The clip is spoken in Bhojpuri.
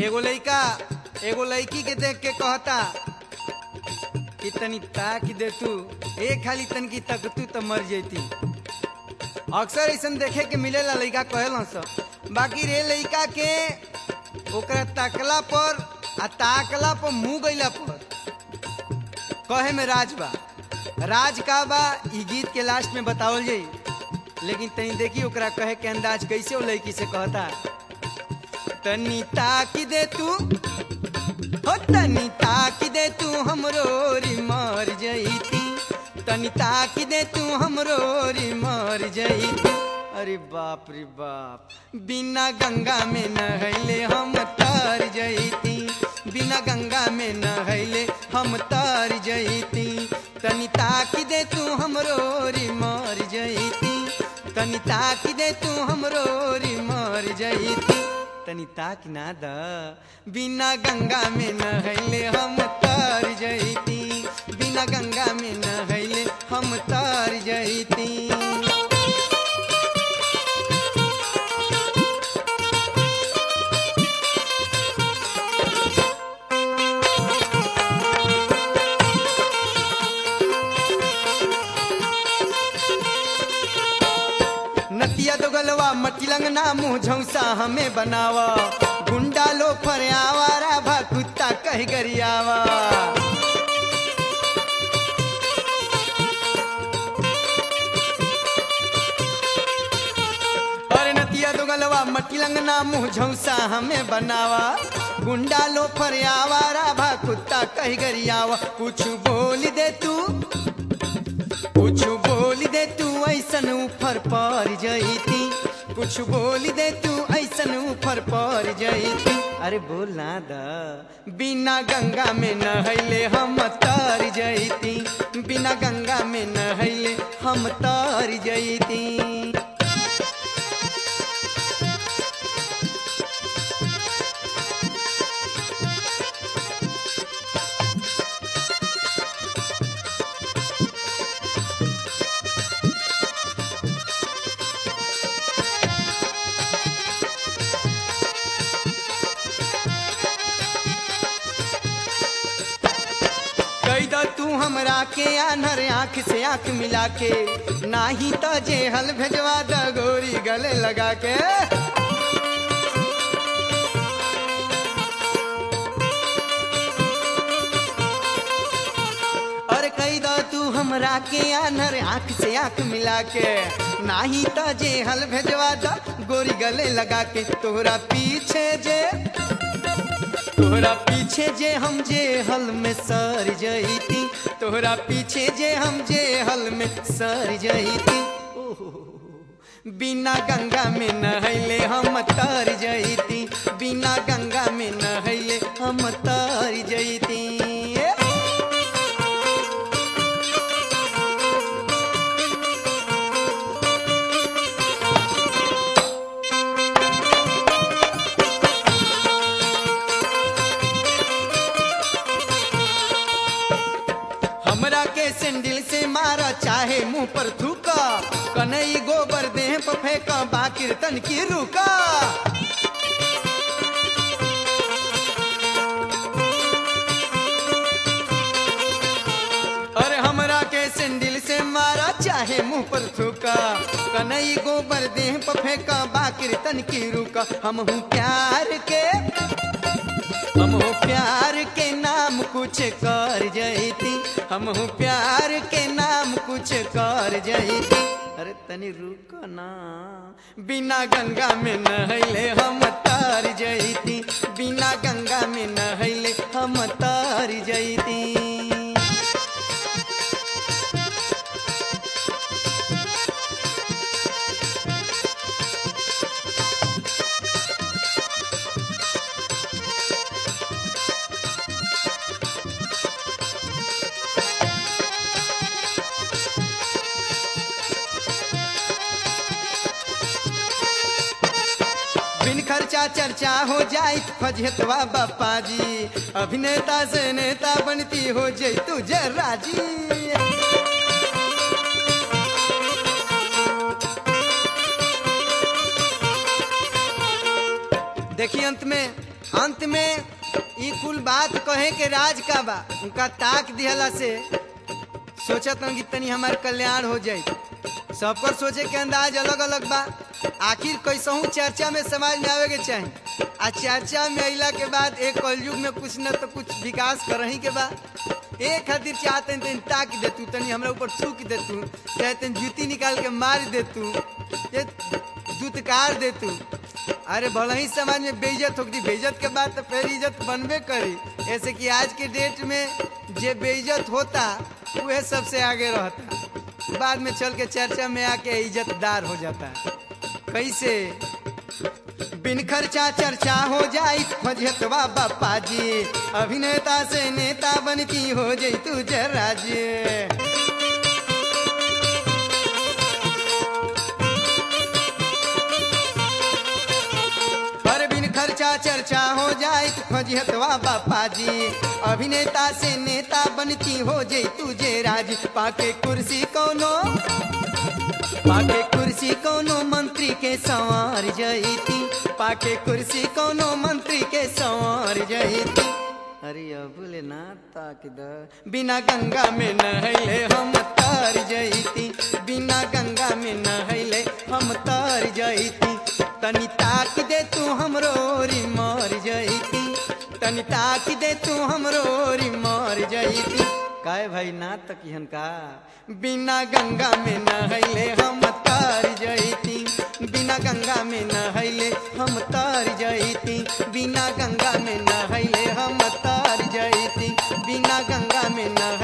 एगो लइका एगो लड़की के देख के कहता कि तनी ताक दे तू ए खाली तन की तक तू तो मर जैती अक्सर ऐसा देखे के मिलेला लइका कहेला सब बाकी रे लइका के ओकरा ताकला पर आ ताकला पर मुंह गइला पर कहे में राज बा राज का बा ई गीत के लास्ट में बतावल जाई लेकिन तनी देखी ओकरा कहे के अंदाज कैसे वो लड़की से कहता तनी ताकी दे तू हो तनी ताकी दे तू हमरो री मर जईती तनी ताकी दे तू हमरो री मर जईती अरे बाप रे बाप बिना गंगा में नहैले हम तर जईती बिना गंगा में नहैले हम तर जईती तनी ताकी दे तू हमरो री मर जईती तनी ताकी दे तू हमरो री मर जईती तनी ताक ना द बिना गंगा में नहैले हम तर जईती बिना गंगा में नहैले हम तर जईती नतिया दो गलवा मटी लंगना मुंह झौसा हमें बनावा गुंडा लो फरियावारा भा कुत्ता कह गरियावा अरे नतिया दो गलवा मटी लंगना मुंह झौसा हमें बनावा गुंडा लो फरियावारा भा कुत्ता कह गरियावा कुछ बोल दे तू कुछ बोल दे तू ऐसन ऊपर पर जईती कुछ बोल दे तू ऐसन ऊपर पर जईती अरे बोल ना द बिना गंगा में नहैले हम तर जईती बिना गंगा में नहैले हम तर जईती कही द तू हमरा के आनर आंख से आंख मिला के नाही तो जेहल भेजवा द गोरी गले लगा के और कही द तू हमरा के आनर आंख से आंख मिला के नाही तो जेहल भेजवा द गोरी गले लगा के तोहरा पीछे जे तोहरा पीछे जे हम जे हल में सर जईती तोहरा पीछे जे हम जे हल में सर जईती बिना गंगा में नहैले हम तर जईती बिना गंगा में नहैले हम तर जईती हमरा के सैंडल से मारा चाहे मुंह पर थूका कनई गोबर देह पर फेंका बाकिर तन की रुका अरे हमरा के सैंडल से मारा चाहे मुंह पर थूका कनई गोबर देह पर फेंका बाकिर तन की रुका हम हूँ प्यार के हम हो प्यार के नाम कुछ कर जईती हम हो प्यार के नाम कुछ कर जईती अरे तनी रुक ना बिना गंगा में नहैले हम तार जईती बिना गंगा में नहैले हम तार जईती बिन खर्चा चर्चा हो जाए फजहतवा बापा जी अभिनेता से नेता बनती हो जाए तू जरा जी देखिए अंत में अंत में ई कुल बात कहे के राज का बा उनका ताक दिहला से सोचत हूँ कि तनी हमार कल्याण हो जाई सबकर सोचे के अंदाज अलग अलग बा आखिर कैसहू चर्चा में समाज में आवे के चाही आ चर्चा में अइला के बाद एक कलयुग में कुछ न तो कुछ विकास करही के बा एक खातिर चाहते तनी ताक दे तू तनी हमरा ऊपर थूक दे तू चाहे तनी जूती निकाल के मार दे तू ये दुतकार दे तू अरे भले ही समाज में बेइज्जत होगी बेइज्जत के बाद तो फिर इज्जत बनबे करी ऐसे कि आज के डेट में जे बेइज्जत होता वह सबसे आगे रहता बाद में चल के चर्चा में आके इज्जतदार हो जाता है कैसे बिन खर्चा चर्चा हो जाई फजतवा बापा जी अभिनेता से नेता बनती हो जाई तू जरा जी पर बिन खर्चा चर्चा हो जाए फजिहतवा बापा जी अभिनेता से नेता बनती हो जाई तुझे राज पाके कुर्सी कोनो पाके कुर्सी कोनो मंत्री के संवार जईती पाके कुर्सी कोनो मंत्री के संवार जईती अरे अबुले ना ताक द बिना गंगा में नहले हम तर जईती बिना गंगा में नहले हम तर जईती तनी ताक दे तू हमरो री मर जईती तनी ताक दे तू हमरो री मर जईती काय भाई ना तकिहन का बिना गंगा में नहले हम तर जईती बिना गंगा में नहले हम तर जईती बिना गंगा में नहले हम तर जईती बिना गंगा में नह